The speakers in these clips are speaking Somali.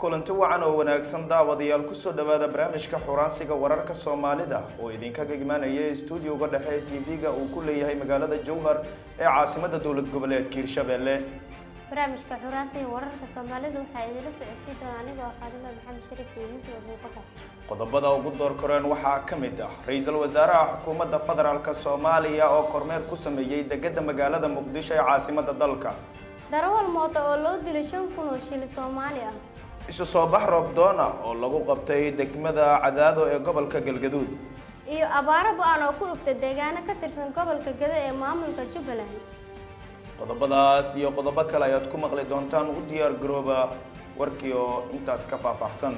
kulanti wacan oo wanaagsan daawadayaal kusoo dhawaada barnaamijka xuraansiga wararka soomaalida oo idinkaga imaanaya stuudioga dhexe ee tv-ga uu ku leeyahay magaalada jowhar ee caasimada dowlad goboleedka hirshabelle barnaamijka xuraansiga wararka soomaalida waxaa idinla socodsiin doona anigoo faadima maxamed shariif iyo yuusuf abuubakar qodobada ugu door koreen waxaa ka mid ah ra-iisul wasaaraha xukuumadda federaalk soomaaliya oo kormeer ku sameeyey degada magaalada muqdisho ee caasimada dalka darawal mooto oo loo dilay shan kun oo shili soomaali ah isu soo bax roobdoon ah oo lagu qabtay degmada cadaado ee gobolka galgaduud iyo abaaro ba-an oo ku dhuftay deegaano ka tirsan gobolka gado ee maamulka jubbaland qodobadaas iyo qodobo kale ayaad ku maqli doontaan u diyaar garooba warkii oo intaas ka faahfaahsan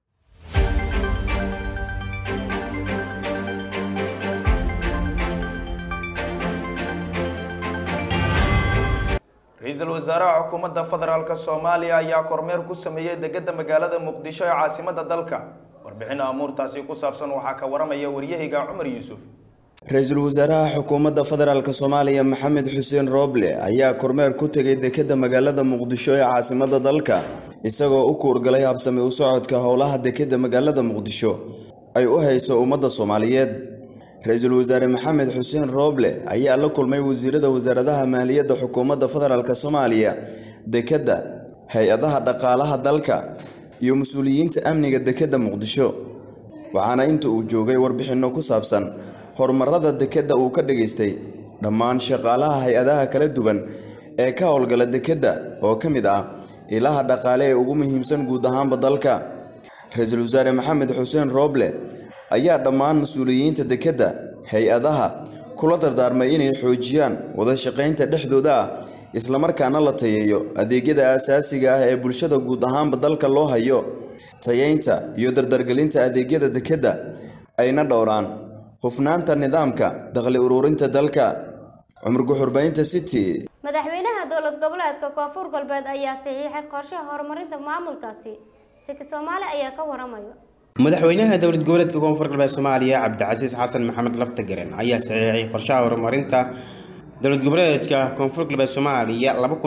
ra-iisul wasaaraha xukuumadda federaalk soomaaliya ayaa kormeer ku sameeyey degada magaalada muqdisho ee caasimada dalka warbixin amuurtaasi ku saabsan waxaa ka waramaya waryahayga cumar yuusuf ra-iisul wasaaraha xukuumadda federaalk soomaaliya maxamed xuseen rooble ayaa kormeer ku tegay dekadda magaalada muqdisho ee caasimada dalka isagoo u kuurgalay habsami u socodka howlaha dekadda magaalada muqdisho ay u hayso ummadda soomaaliyeed ra-iisul wasaare maxamed xuseen rooble ayaa la kulmay wasiirada wasaaradaha maaliyadda xukuumadda federaalk soomaaliya dekadda hay-adaha dhaqaalaha dalka iyo mas-uuliyiinta amniga dekadda muqdisho waxaana inta uu joogay warbixinno ku saabsan horumarada dekedda uu ka dhagaystay dhammaan shaqaalaha hay-adaha kala duwan ee ka howlgala dekedda oo ka mid ah ilaha dhaqaale ee ugu muhiimsan guud ahaanba dalka ra-iisul wasaare maxamed xuseen rooble ayaa dhammaan mas-uuliyiinta dekedda hay-adaha kula dardaarmay inay xoojiyaan wada shaqaynta dhexdooda ah islamarkaana la tayeeyo adeegyada aasaasiga ah ee bulshada guud ahaanba dalka loo hayo tayeynta iyo dardargelinta adeegyada dekedda ayna dhowraan hufnaanta nidaamka dakhli ururinta dalka cumar guxurbaynta city madaxweynaha dowlad goboleedka koonfur galbeed ayaa saxiixay qorshaha horumarinta maamulkaasi siki soomaali ayaa ka waramaya madaxweynaha dowlad goboleedka koonfur galbeed soomaaliya cabdicasiis xasan maxamed laftagaren ayaa saxiixay qorshaha horumarinta dowlad goboleedka koonfur galbeed soomaaliya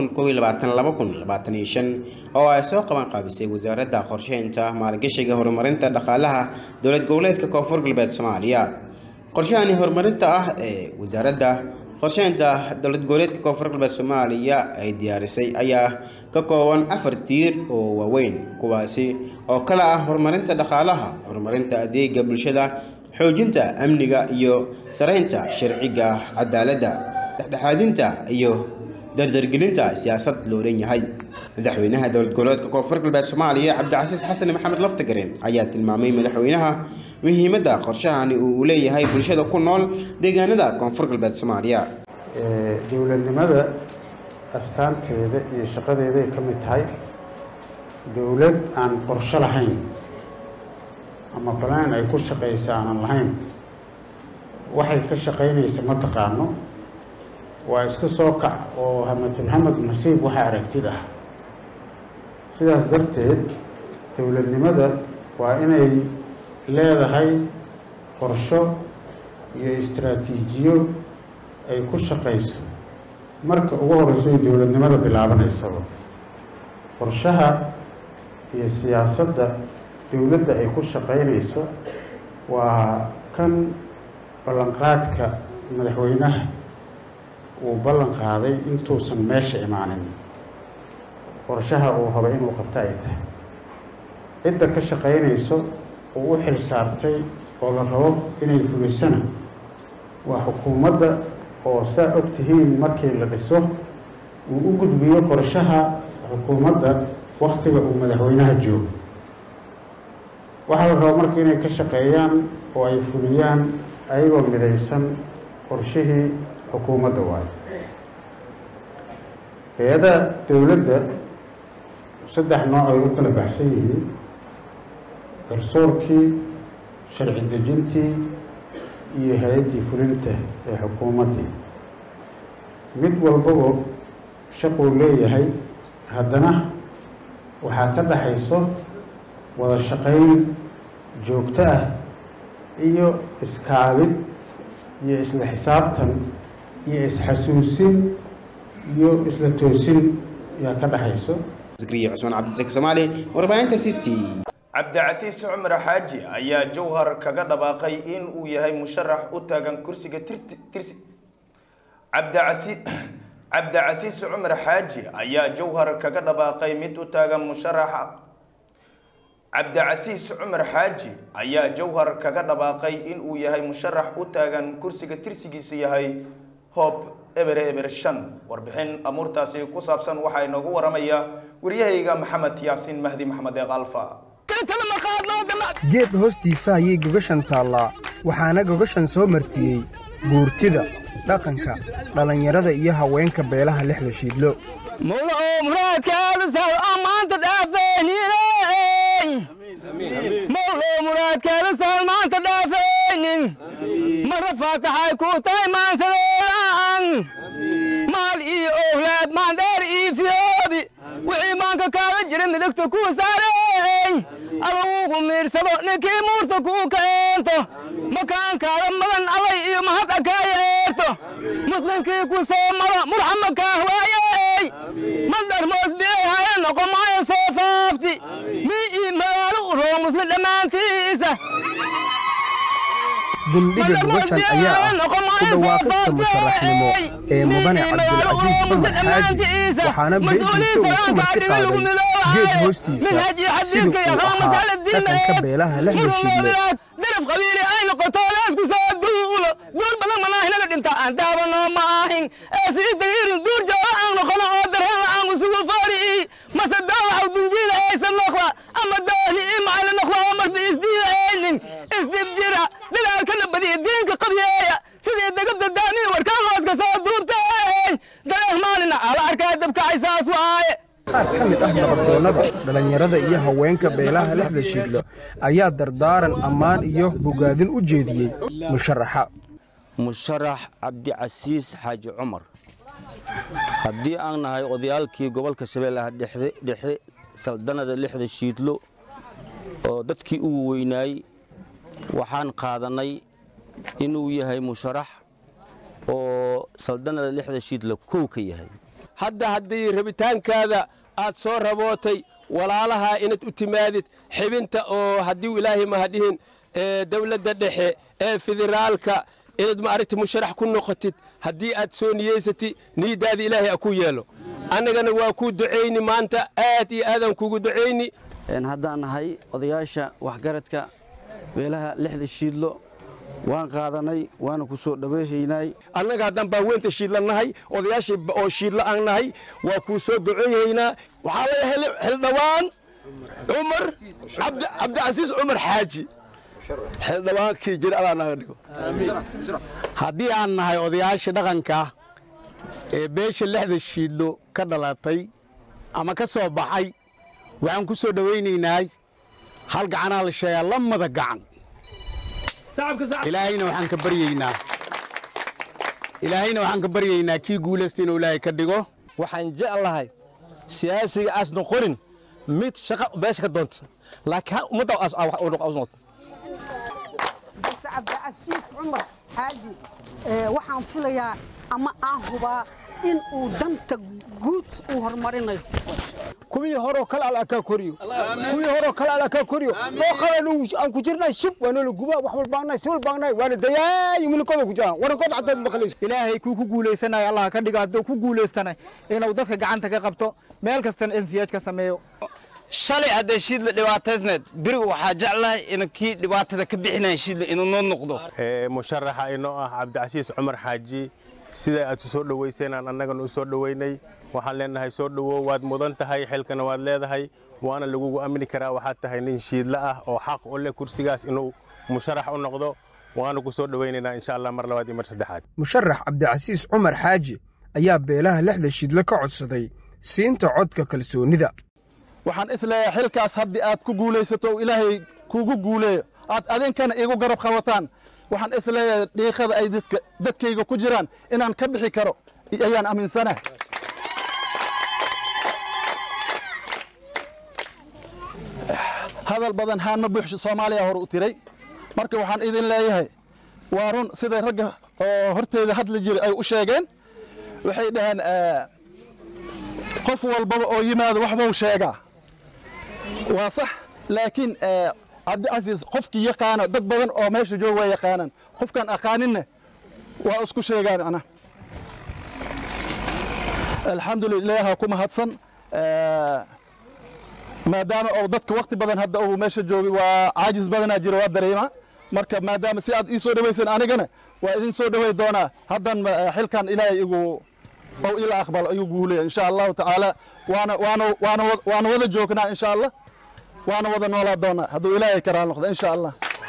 oo ay soo qaban qaabisay wasaaradda qorsheynta maalgashiga horumarinta dhaqaalaha dowlad goboleedka koonfur galbeed soomaaliya qorshahani horumarinta ah ee wasaaradda qorsheynta dowlad goboleedka koonfur galbeed soomaaliya ay diyaarisay ayaa ka kooban afar tiir oo waaweyn kuwaasi oo kale ah horumarinta dhaqaalaha horumarinta adeega bulshada xoojinta amniga iyo saraynta sharciga cadaaladda dhexdhexaadinta iyo dardargelinta siyaasad loo dhan yahay madaxweynaha dowlad goboleedka koonfur galbeed soomaaliya cabdicasiis xasan maxamed laftagaren ayaa tilmaamay madaxweynaha muhiimadda qorshahani uu leeyahay bulshada ku nool deegaanada koonfur galbeed soomaaliya dowladnimada astaanteeda iyo shaqadeeday ka mid tahay dowlad aan qorsho lahayn ama balaan ay ku shaqaysa aanan lahayn waxay ka shaqaynaysa ma taqaano waa iska soo kac oo hamadulhamad nasiib waxa aragtid ah sidaas darteed dowladnimada waa inay leedahay qorsho iyo istraatiijiyo ay ku shaqayso marka ugu horeyso ay dowladnimada bilaabanaysaba qorshaha iyo siyaasadda dowladda ay ku shaqaynayso waa kan ballanqaadka madaxweynaha uu ballan qaaday intuusan meesha imaanin qorshaha uu raba inuu qabto ay tahay cidda ka shaqaynayso uu u xil saartay oo la rabo inay fulisana waa xukuumadda oo saa og tihiin markii la dhiso uu u gudbiyo qorshaha xukuumadda waktiga uu madaxweynaha joogo waxaa la rabo marka inay ka shaqeeyaan oo ay fuliyaan ayagoo midaysan qorshihii xukuumadda waayo hay-adaha dowladda saddex nooc ay u kala baxsan yihiin garsoorkii sharci dejintii iyo hay-addii fulinta ee xukuumaddii mid walbaba shaquu leeyahay haddana waxaa ka dhaxayso wada shaqayn joogto ah iyo iskaabid iyo isla xisaabtan iyo isxasuusin iyo isla toosin yaa ka dhaxayso zakriya cusmaan cabdisaki soomaali warbaahinta city cabdicasiis cumar xaaji ayaa jowhar kaga dhawaaqay in uu yahay musharax u taagan kursiga tirti- tirsi cabdicasi cabdicasiis cumar xaaji ayaa jowhar kaga dhawaaqay mid u taagan musharaxa cabdicasiis cumar xaaji ayaa jowhar kaga dhawaaqay in uu yahay musharax u taagan kursiga tirsigiisu yahay hoob ebere eber shan warbixin amuurtaasi ku saabsan waxaa inoogu waramaya waryahayga maxamed yaasiin mahdi maxamed eeq alfa geed hoostiisa ayay gogashan taallaa waxaana gogashan soo martiyey guurtida dhaqanka dhallinyarada iyo haweenka beelaha lixda shiidlo mara faataxay ku tahay maansadeedan maal iyo owlaad maandheer iyo fiyoobi wixii maanka kaaga jira midigta kuu saarey adugu miirsado ninkii muurta kuu keento makaankaaga madan allay iyo mahad akaa yeerto muslimkii ku soo maro murxama kaah waayey madhar moosbiyey haya noqo maayo soo faafti mi ii magaalo u roo muslim dhammaantiisa gundhiga gogashan ayaa ah ku dhawaaqista musharaxnimo ee mudane cabdilcasiis cumar xaaji waxaana beeshiisa uu ku marti qaaday geed hoostiisa siduu uu ahaa dhaqanka beelaha lixda shiidle daraf qabiili ay noqoto leesku soo duulo duul badan manaahinaga dhinta aan daabano ma ahin ee sii dagiirin duur jooga aan noqono oo dareen aan usugu faari mase daawaxa dunjiida aysan noqda ama daahni i macali noqda oo marba isdiida aynin isdib jira dilaalkana badiya diinka qabyeeya sidii degabda daanii warkaan hooska soo duurtay dareeh maalina ala arkaa dabkacay saas waaye qaar ka mid ah nabaddoonnada dhallinyarada iyo haweenka beelaha lixda shiidlo ayaa dardaaran ammaan iyo bogaadin u jeediyey musharaxa musharax cabdicasiis xaaji cumar haddii aan nahay odayaalkii gobolka shabeellaha dhexe dhexe saldanada lixda shiidlo oo dadkii ugu weynaayey waxaan qaadannay inuu yahay musharax oo saldanada lixda shiidlo kow ka yahay hadda haddii rabitaankaada aad soo rabootay walaalaha inaad u timaadid xibinta oo haddii ilaahay mahadhihin ee dowladda dhexe ee federaalka inaad maaragti musharax ku noqotid haddii aad soo niyeysatid niyaddaada ilaahay a ku yeelo annagana waa kuu ducayni maanta aad iyo aadaan kugu ducayni haddaan nahay odayaasha waxgaradka beelaha lixda shiidlo waan qaadanay waana ku soo dhaweyhaynay annaga haddaan baaweynta shiidla nahay odayaashii oo shiidla aan nahay waa kuu soo duceeyaynaa waxaa laga xildhawaan cumar cabdicasiis cumar xaaji xildhawaankii jir alaa naga dhigo haddii aan nahay odayaashii dhaqanka ee beesha lixda shiidlo ka dhalatay ama ka soo baxay waxaan ku soo dhowaynaynaa hal gacanaa la sheegaa lamada gacan ilaahayna waxaan ka baryaynaa ilaahayna waxaan ka baryaynaa kii guulaysta inuu ilaahay ka dhigo waxaan jeclahay siyaasiga aas noqonin mid shaqa beesha ka doonta laakiin ummadda noqoto cabdicasiis cumar xaaji waxaan filayaa ama aan hubaa in uu danta guud uu horumarinayo kuwii horoo kale alla kaa koriyo kuwii horoo kale alla kaa koriyo oo qalan aan ku jirnay shib waana la gubaa wax walbaanay si walbaanay waana dayaayi milikooda ku jiraan warankooda xataa maqlayso ilaahay kuu ku guulaysanayo allah ka dhigo hadduu ku guulaystanay inuu dadka gacanta ka qabto meel kastana nsiyaj ka sameeyo shalay hadday shiidla dhibaataysneed beriga waxaa jeclahay in kii dhibaatada ka bixinaya shiidla inuu noo noqdo musharaxa inoo ah cabdicasiis cumar xaaji sida aad soo dhowaysanaan annagana u soo dhowaynay waxaan leenahay soo dhowow waad mudan tahay xilkana waad leedahay waana lagugu amni karaa waxaad tahay nin shiidla ah oo xaq u leh kursigaas inuu musharax u noqdo waana ku soo dhowaynaynaa insha allah mar labaad iyo mar saddexaad musharax cabdicasiis cumar xaaji ayaa beelaha lixda shiidle ka codsaday siinta codka kalsoonida waxaan isleeyahay xilkaas haddii aad ku guulaysato ilaahay kuugu guuleeyo aad adinkana iigu garab qabataan waxaan isleeyahay dhiiqada ay dadkayga ku jiraan inaan ka bixi karo ayaan aaminsanahay hadal badan haanma buuxsho soomaaliya hore u tiray marka waxaan idin leeyahay waa run siday ragga oo horteeda hadla jira ay u sheegeen waxay dhaheen qof walbaba oo yimaado waxbuu sheegaa waa sax laakiin cabdicasiis qofkii yaqaano dad badan oo meesha jooga waa yaqaanaan qofkaan aqaaninna waa isku sheegaa macnaha alxamdulilah ha ku mahadsan maadaama oo dadka wakti badan hadda uu meesha joogay waa caajis badanaa jira waa dareema marka maadaama si aad ii soo dhawaysan anigana waa idin soo dhaway doonaa haddan xilkan ilaahay igu oo ila aqbalo ayuu guulaya insha allahu tacaala waana waana waana waana wada joognaa insha allah waana wada noolaa doonaa hadduu ilaahay karaa noqdo insha allah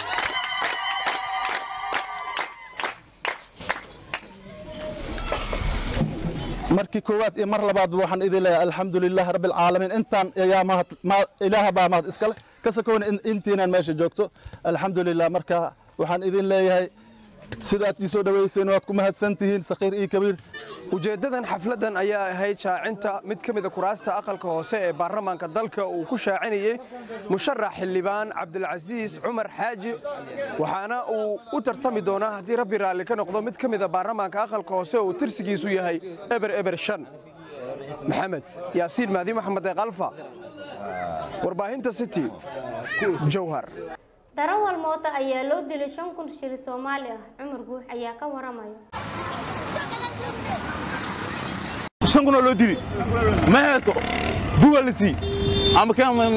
markii koowaad iyo mar labaad waxaan idin leeyahay alxamdu lilah rabbi alcaalamiin intaan ayaa mahad ilaaha baa mahad iskale ka sakoona intiinaan meesha joogto alxamdu lilah marka waxaan idin leeyahay sidaad ii soo dhawayseen waad ku mahadsan tihiin sakhiir iyo kabiir ujeeddadan xafladdan ayaa ahayd shaacinta mid ka mida kuraasta aqalka hoose ee baarlamaanka dalka uu ku shaacinayey musharax xildhibaan cabdilcasiis cumar xaaji waxaana uu u tartami doonaa haddii rabbi raalli ka noqdo mid ka mida baarlamaanka aqalka hoose uu tirsigiisu yahay eber eber shan maxamed yaasiin mahdi maxamed eeqalfa warbaahinta city jowhar darawal moota ayaa loo dilay shan kun shilin soomaali ah cumar guux ayaa ka waramaya shan kun oo loo dili ma haysto bugalisi ama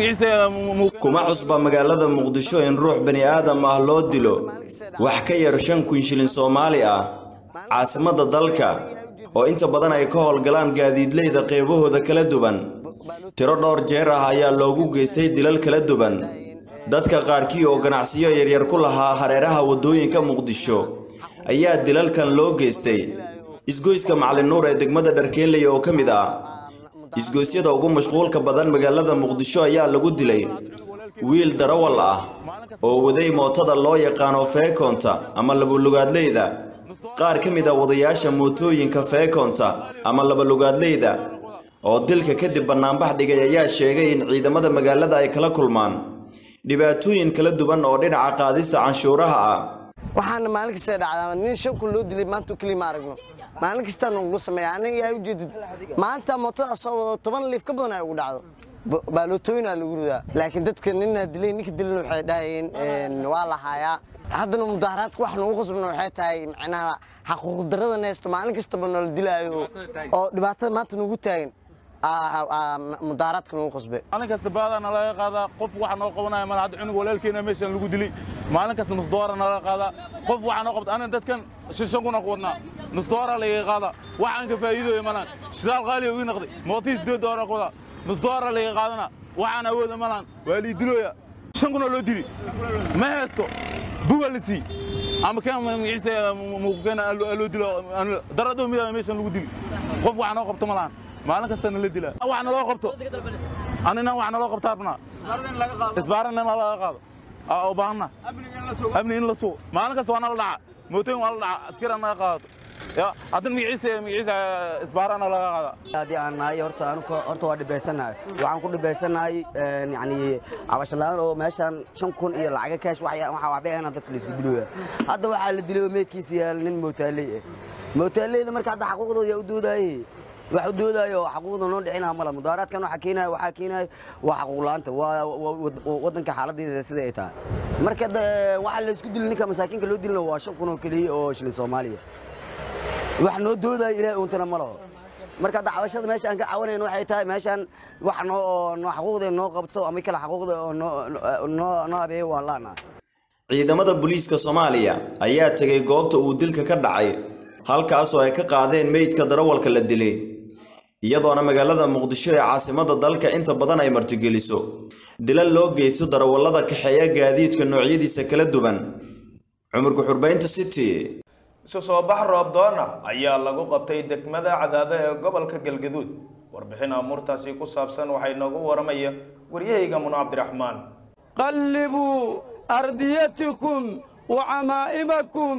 kuma cusba magaalada muqdisho in ruux bani aadam ah loo dilo wax ka yar shan kun shilin soomaali ah caasimadda dalka oo inta badan ay ka howlgalaan gaadiidleyda qeybahooda kala duwan tiro dhowr jeer ah ayaa loogu geystay dilal kala duwan dadka qaarkii oo ganacsiyo yaryar ku lahaa hareeraha waddooyinka muqdisho ayaa dilalkan loo geystay isgoyska macalin nuur ee degmada dharkeenley oo ka mid ah isgoysyada ugu mashquulka badan magaalada muqdisho ayaa lagu dilay wiil darawal ah oo waday mootada loo yaqaano feekoonta ama labalugaadleyda qaar ka mid a wadayaasha mootooyinka feekoonta ama labalugaadleyda oo dilka kadib bannaanbax dhigay ayaa sheegay in ciidamada magaalada ay kala kulmaan dhibaatooyin kala duwan oo dhinaca qaadista canshuuraha ah waxaana maalin kasta dhacdaa nin shan kun loo dilay maanta keliya ma aragno maalin kastaa nagu sameeya aniga yaa ujeedid maanta mootada soo wado toban liif ka badan ay ugu dhacdo baalootooyinaa lagu ridaa laakiin dadka nina dilay ninka dilana waxay dhahayeen waa la haayaa haddana mudaaharaadka wax nagu qasbana waxay tahay macnaha xaquuq darrada neesto maalin kastaba noola dilaayo oo dhibaatada maanta nagu taagan mudaaraadka nagu qasbe maalin kasta baada nalaga qaadaa qof waxa noo qabanaya mal hadda cunug walaalkeena meeshan lagu dilay maalin kasta nus doora nalaga qaadaa qof waxa noo qabta aniga dadkan shan shan kuna ku wadnaa nus doora laga qaadaa waxaan ka faa'iidooya malan shidaal qaaliya ii noqday mootii sideed doora ku wadaa nus doora laga qaadana waxaan awooda malan waa lii dilooya shan kuna loo dili ma haysto buga la sii ama kan magaciisa muuqkeena loo dilo daradoo mida meeshan lagu dili qof waxa noo qabta malan maalin kasta nala dila wax naloo qabto anina wax naloo qabta rabnaa isbaarana nalaga qaado u baahanna amni in la sugo maalin kasta waa nala dhaca mootooyin waa la dhaca askari naga qaadato ya haddana magaciisa magaciisa isbaarana laga qaada haddii aan nahay horta anuka horta waa dhibaysanahay waxaan ku dhibaysanahay yani cabashalaan oo meeshaan shan kun iyo lacaga kaash waxaa waxbay ahna dadka laisku dilooya hadda waxaa la dilay meedkiisa yaal nin mootaaley ah mootaaleyda marka hadda xaquuqdooda yaa u doodaaye wax u doodaayo xaquuqda noo dhicinaha mala mudaaraadkan waxaa keenaya waxaa keenaya waa xaquuq la'aanta waa waddanka xaaladdeeda sida ay tahay marka waxaa la isku dilay ninka masaakiinka loo dilina waa shan kun oo keliya oo shilin soomaaliya wax noo doodaayo ilaahay uuntana ma laho marka hadda cabashada meesha aan ka cawanayno waxay tahay meeshaan wax noo noo xaquuqda noo qabto ama kale xaquuqda oo noo noo habeeyo waan laana ciidamada booliiska soomaaliya ayaa tegay goobta uu dilka ka dhacay halkaasoo ay ka qaadeen meydka darawalka la dilay iyadoona magaalada muqdisho ee caasimadda dalka inta badan ay martigeliso dilal loo geysto darawallada kaxeeya gaadiidka noocyadiisa kala duwan cumurka xurbaynta city isu soo bax roobdoona ayaa lagu qabtay degmada cadaado ee gobolka galgaduud warbixin amuurtaasi ku saabsan waxay noogu waramaya waryahayga muno cabdiraxmaan qallibuu ardiyatikum wa camaa'imakum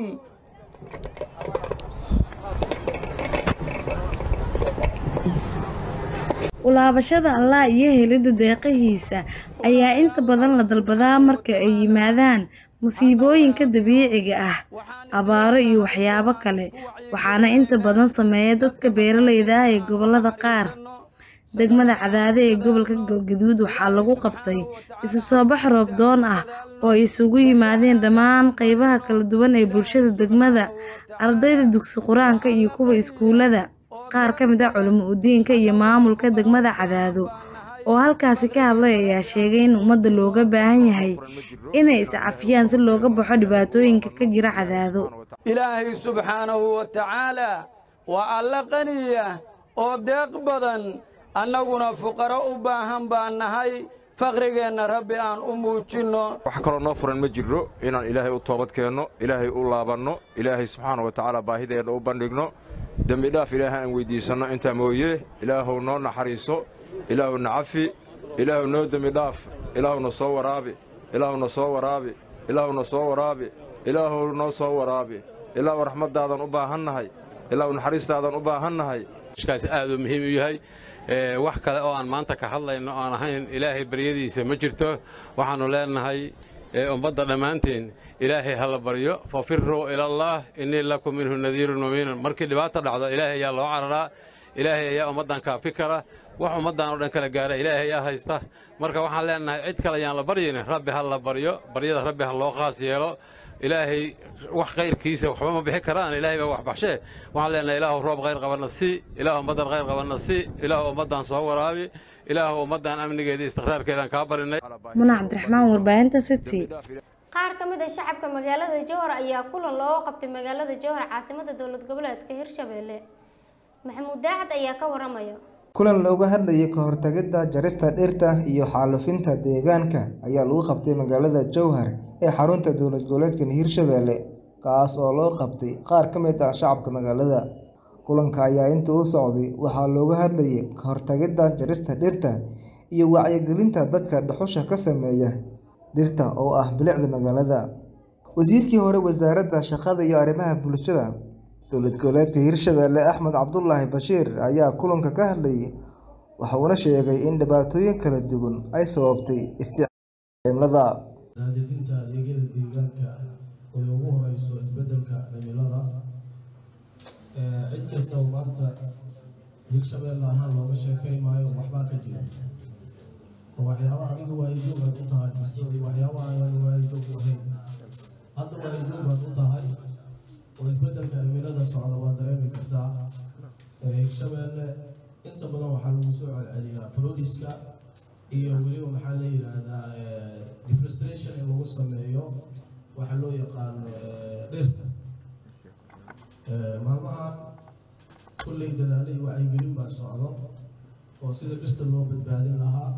ulaabashada allah iyo helidda deeqihiisa ayaa inta badan la dalbadaa marka ay yimaadaan musiibooyinka dabiiciga ah abaaro iyo waxyaabo kale waxaana inta badan sameeya dadka beeralayda ah ee gobolada qaar degmada cadaade ee gobolka galgaduud waxaa lagu qabtay isu soo bax roob doon ah oo ay isugu yimaadeen dhammaan qeybaha kala duwan ee bulshada degmada ardayda dugsi qur-aanka iyo kuwa iskuulada qaar ka mid ah culimo udiinka iyo maamulka degmada cadaado oo halkaasi ka hadlay ayaa sheegay in ummadda looga baahan yahay inay iscafiyaan si looga baxo dhibaatooyinka ka jira cadaado ilaahay subxaanahu wa tacaalaa waa alla qaniya oo deeq badan annaguna fuqaro u baahan baan nahay faqrigeenna rabbi aan u muujinno wax kaloo noo furan ma jirro inaan ilaahay u toobad keenno ilaahay u laabanno ilaahay subxaana wa tacaala baahideenna u bandhigno dembidhaaf ilaahay aan weyddiisanno intaa mooye ilaahuw noo naxariiso ilaahuw na cafi ilaahuw noo dembidhaaf ilaahuna soo waraabi ilaahuna soo waraabi ilaahuna soo waraabi ilaahuw noo soo waraabi ilaahuw raxmaddaadan u baahannahay ilaahuw naxariistaadan u baahannahay kaas aad uu muhiim u yahay wax kale oo aan maanta ka hadlayno aan ahayn ilaahay baryadiisa ma jirto waxaannu leenahay ummadda dhammaanteen ilaahay ha la baryo fafiruu ilallaah innii lakum minhu nadiirun mubiinun markii dhibaata dhacdo ilaahay ayaa loo cararaa ilaahay ayaa ummaddan kaafi kara wax ummaddan oo dhan kala gaara ilaahay ayaa haysta marka waxaan leenahay cid kale ayaan la baryaynin rabbi ha la baryo baryada rabbi ha loo khaas yeelo ilaahay wax kayrkiisa waxba ma bixi karaan ilaahay baa wax baxshee waxaan leenahay ilaahu roob khayr qabanna si ilaahu ummaddan khayr qabanna si ilaahu ummaddan soo waraabi ilaahu ummaddan amnigeeda istiqraarkeedaan kaa barinay muna cabdiraxmaan warbaahinta city qaar ka mid ah shacabka magaalada jowhar ayaa kulan looga qabtay magaalada jowhar caasimada dowlad goboleedka hirshabelle maxamuud daacad ayaa ka waramaya kulan looga hadlayay ka hortagidda jarista dhirta iyo xaalufinta deegaanka ayaa lagu qabtay magaalada jowhar ee xarunta dowlad goboleedkan hirshabelle kaas oo loo qabtay qaar ka mid ah shacabka magaalada kulanka ayaa inta u socday waxaa looga hadlayay ka hortagidda jarista dhirta iyo wacyigelinta dadka dhuxusha ka sameeya dhirta oo ah bilicda magaalada wasiirkii hore wasaaradda shaqada iyo arrimaha bulshada dowlad goboleedka hirshabelle axmed cabdulaahi bashiir ayaa kulanka ka hadlayay waxuuna sheegay in dhibaatooyin kala duwan ay sababtay isticmaalada daadejinta adeegyada deegaanka oo ugu horeyso isbedelka cimilada cid kasta oo maanta hirshabelle ahaan looga sheekay maayo waxbaa ka jira oo waxyaabaha adiga waayidoog aad u tahay jirto iyo waxyaabaha aan waayidoog u ahayn hadda waayidoog aad u tahay oo isbedelka cimilada socda waa dareemi kartaa hirshabelle inta badan waxaa lagu soo celceliyaa floriska iyo weliba maxaa la yidhaahdaa deforestration in lagu sameeyo waxaa loo yaqaano dhirta maalmahan kulley dadaalo iyo wacyigelin baa socdo oo sida dhirta loo badbaadin lahaa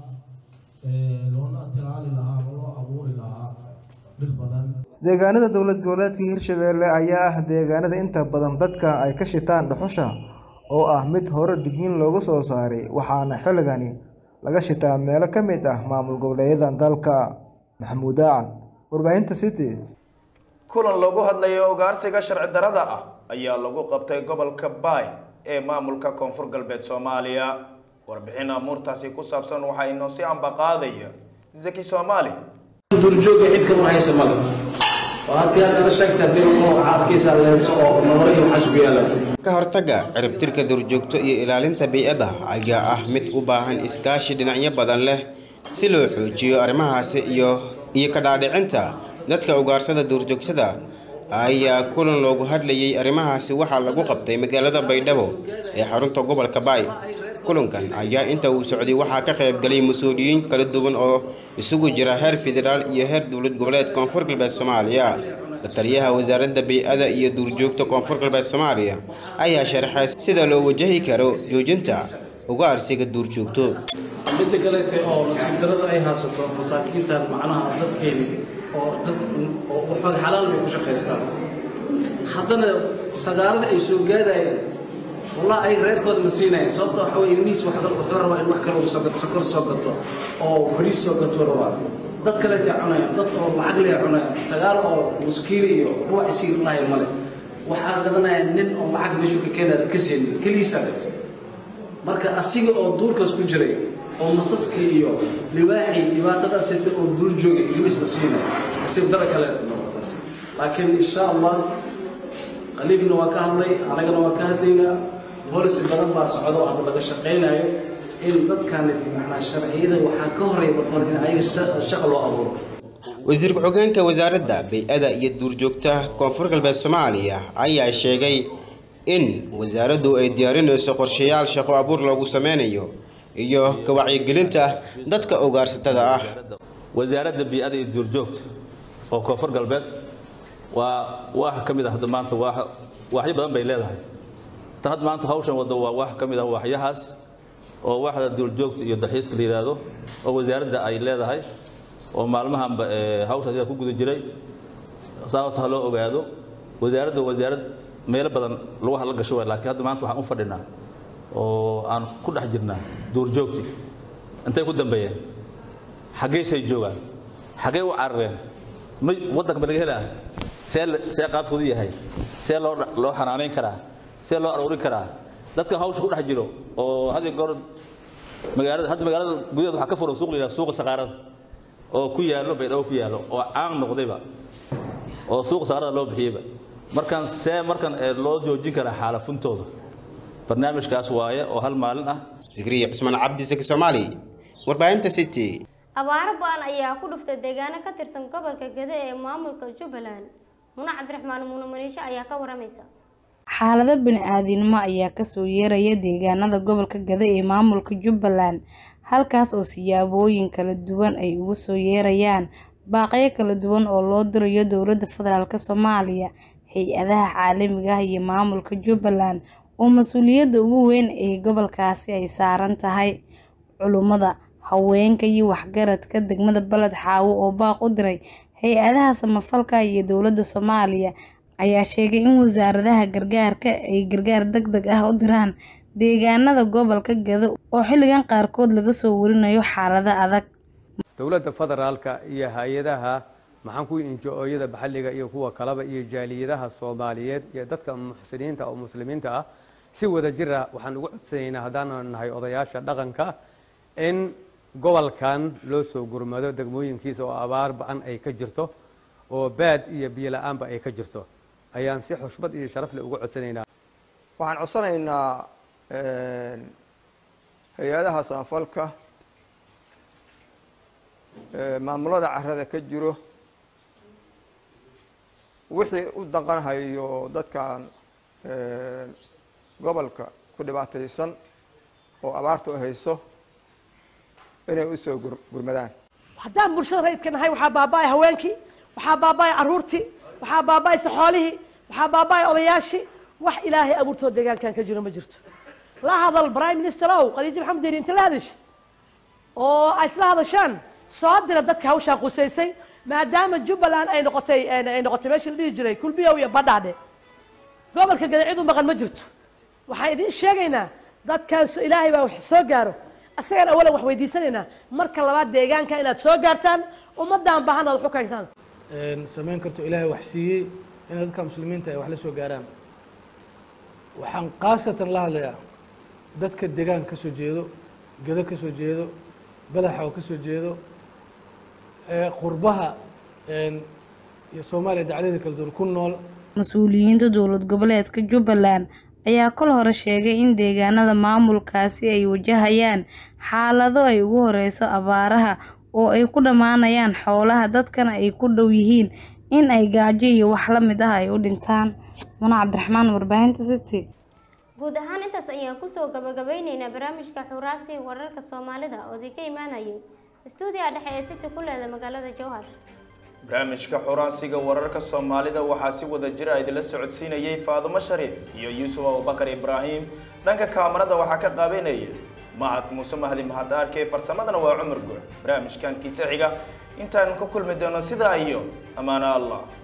loona tilaali lahaa ama loo abuuri lahaa dhir badan deegaanada dowlad goboleedka hirshabelle ayaa ah deegaanada inta badan dadka ay ka shitaan dhuxusha oo ah mid hore digniin looga soo saaray waxaana xilligani laga shitaa meelo ka mid ah maamul goboleedyada dalka maxamuud aacad warbaahinta city kulan loogu hadlayo ugaarsiga sharci darada ah ayaa lagu qabtay gobolka baay ee maamulka koonfur galbeed soomaaliya warbixin amuurtaasi ku saabsan waxaa inoo si ambaqaadaya zaki soomaali duurjooga cid kama haysa male oo haddii aad nala sheegta haddii uu caabkiisa leelso oo nolol iyo waxaas ku yaala ka hortagga ciribtirka duurjoogto iyo ilaalinta bey'adda ayaa ah mid u baahan iskaashi dhinacyo badan leh si loo xoojiyo arrimahaasi iyo iyo ka dhaadhicinta dadka ugaarsada duurjoogtada ayaa kulan loogu hadlayay arrimahaasi waxaa lagu qabtay magaalada baydhabo ee xarunta gobolka baay kulankan ayaa inta uu socday waxaa ka qaybgalay mas-uuliyiin kala duwan oo isugu jira heer federaal iyo heer dowlad goboleed koonfur galbeed soomaaliya la-taliyaha wasaaradda bey-ada iyo duurjoogta koonfur galbeed soomaaliya ayaa sharaxay sida loo wajahi karo joojinta ugaarsiga duurjoogto midda kaleete oo nasiib darada ay haysato masaakiintan macnaha dadkeeni oo dad oo waxooda xalaal bay ku shaqaystaan haddana sagaarada ay soo gaadayeen wallah ay reerkooda ma siinayeen sababta waxa weye ilmihiis wax wuxuu rabaa in wax kale uu soo gato sokor soo gato oo fariis soo gato rabaa dad kaleetay cunayaan dad oo lacag leh cunayaan sagaal oo muskiil iyo ruux isii cunaya male waxaa gadanaya nin oo lacag meeshuu ka keenaya ka seenin keligiisaa gato marka asiga oo duurkaas ku jiray oo masaskii iyo libaaxii dhibaatadaas sita oo dul joogay ilmihiis la siinaya asiib dara kale noqotaas laakiin insha allah khaliifna waa ka hadlay anagana waa ka hadlaynaa boolici badan baa socda oo hadda laga shaqaynayo in dadkaaniti macnaa sharciyada waxaa ka horeeya marka hore in ayaga sha- shaqa loo abuuro wasiir ku-xigeenka wasaaradda bay-ada iyo duurjoogta koonfur galbeed soomaaliya ayaa sheegay in wasaaraddu ay diyaarinayso qorshayaal shaqo abuur loogu sameynayo iyo ka wacyigelinta dadka ugaarsatada ah wasaaradda bii'ada iyo duurjoogta oo koonfur galbeed waa waax ka mid ah hadda maanta waax waaxyo badan bay leedahay tan hadda maanta hawshan waddo waa waax ka mid ah waaxyahaas oo waaxda duurjoogta iyo dalxiiska la yidhaahdo oo wasaaradda ay leedahay oo maalmahanba ee, hawshaas ayaa ku guda jiray sababta ha loo ogaado wasaaradda wasaarad meelo badan lagu hadla gasho waay laakiin hadda maanta waxaan u fadhinaa oo aan ku dhex jirnaa duurjoogtii intay ku dambeeyeen xaggeysay joogaan xaggee u carareen ma waddanka ma laga helaa see la- see qaabkoodu yahay see loo dha- loo xanaanayn karaa see loo aruurin karaa dadka hawsha ku dhex jiro oo had iyo goor magaalada hadda magaalada gudaheeda waxaa ka furan suuq la yidhaha suuqa saqaarada oo ku yaallo baydhabo ku yaallo oo caan noqdayba oo suuqa saqaarada loo bixiyeyba markan see markan ee loo joojin karaa xaalafuntooda barnaamijkaas waaye oo hal maalin ah zikriya cusmaan cabdi saki soomaali warbaahinta city abaaro ba-an ayaa ku dhuftay deegaano ka tirsan gobolka gede ee maamulka jubbaland muna cabdiraxmaan muune maniisho ayaa ka waramaysa xaalado bini-aadinimo ayaa kasoo yeeraya deegaanada gobolka gada ee maamulka jubbaland halkaas oo siyaabooyin kala duwan ay ugu soo yeerayaan baaqyo kala duwan oo loo dirayo dowladda federaalk soomaaliya hay-adaha caalamiga ah iyo maamulka jubbaland oo mas-uuliyadda ugu weyn ee gobolkaasi ay saaran tahay culummada haweenka iyo waxgaradka degmada baled xaawo oo baaq u diray hay-adaha samafalka iyo dowladda soomaaliya ayaa sheegay in wasaaradaha gargaarka ay gargaar deg deg ah u diraan deegaanada gobolka gado oo xilligan qaarkood laga soo warinayo xaalado adag dowladda federaalka iyo hay-adaha maxaan ku injo-ooyada maxalliga iyo kuwa kaleba iyo jaaliyadaha soomaaliyeed iyo dadka muxsiniinta oo muslimiinta ah si wada jir ah waxaan ugu codsanaynaa haddaanu nahay odayaasha dhaqanka in gobolkan loo soo gurmado degmooyinkiisa oo abaar ba-an ay ka jirto oo baad iyo biyo la-aanba ay ka jirto ayaan si xushmad iyo sharaf leh ugu codsanaynaa waxaan codsanaynaa hay-adaha samafalka maamulada carada ka jiro wixii u danqanhayo dadkan gobolka ku dhibaataysan oo abaartu hayso inay usoo gurmadaan haddaan bulshada rayidka nahay waxaa baaba'ay haweenkii waxaa baaba'ay carruurtii waxaa baaba'aysa xoolihii waxaa baaba'ay odayaashii wax ilaahay abuurtoo deegaankan ka jiro ma jirto la hadal prime minister ow khadiijo maxamed deeri inta la hadasha oo ay isla hadashaan soo dira dadka hawshaan qusaysay maadaama jubbaland ay noqotay ay noqotay meesha la dhihi jiray kulbiyow iyo badhaadhe gobolka gada cid u maqan ma jirto waxaan idiin sheegaynaa dadkaan ilaahay baa wax soo gaaro asagaan awalan wax weydiisanaynaa marka labaad deegaanka inaad soo gaartaan ummadaan baahan aad wax u keentaan samayn karto ilaahay wax siiyey in dadka muslimiinta ay wax la soo gaaraan waxaan khaasatan la hadlayaa dadka deegaanka ka soo jeedo gado ka soo jeedo badaxa oo ka soo jeedo qurbaha iyo soomaaliya dacdada kala duwan ku nool mas-uuliyiinta dowlad goboleedka jubbaland ayaa kol hore sheegay in deegaanada maamulkaasi ay wajahayaan xaalado ay ugu horeyso abaaraha oo ay ku dhammaanayaan xoolaha dadkana ay ku dhow yihiin in ay gaajo iyo wax la mid ah ay u dhintaan muna cabdiraxmaan warbaahinta city guud ahaan intaas ayaan kusoo gabagabeyneynaa barnaamijka xuraasi wararka soomaalida oo idinka imaanayay stuudiga dhexe ee city ku leeda magaalada jowhar barnaamijka xuraansiga wararka soomaalida waxaa si wada jira idinla socodsiinayay faadumo shariif iyo yuusuf abubakar ibraahim dhanka kaamarada waxaa ka qaabeynaya mahad muuse mahdi mahad aarke farsamadana waa cumar guur barnaamijkan kiisa xiga intaanu ka kulmi doono sidaa iyo ammaano allah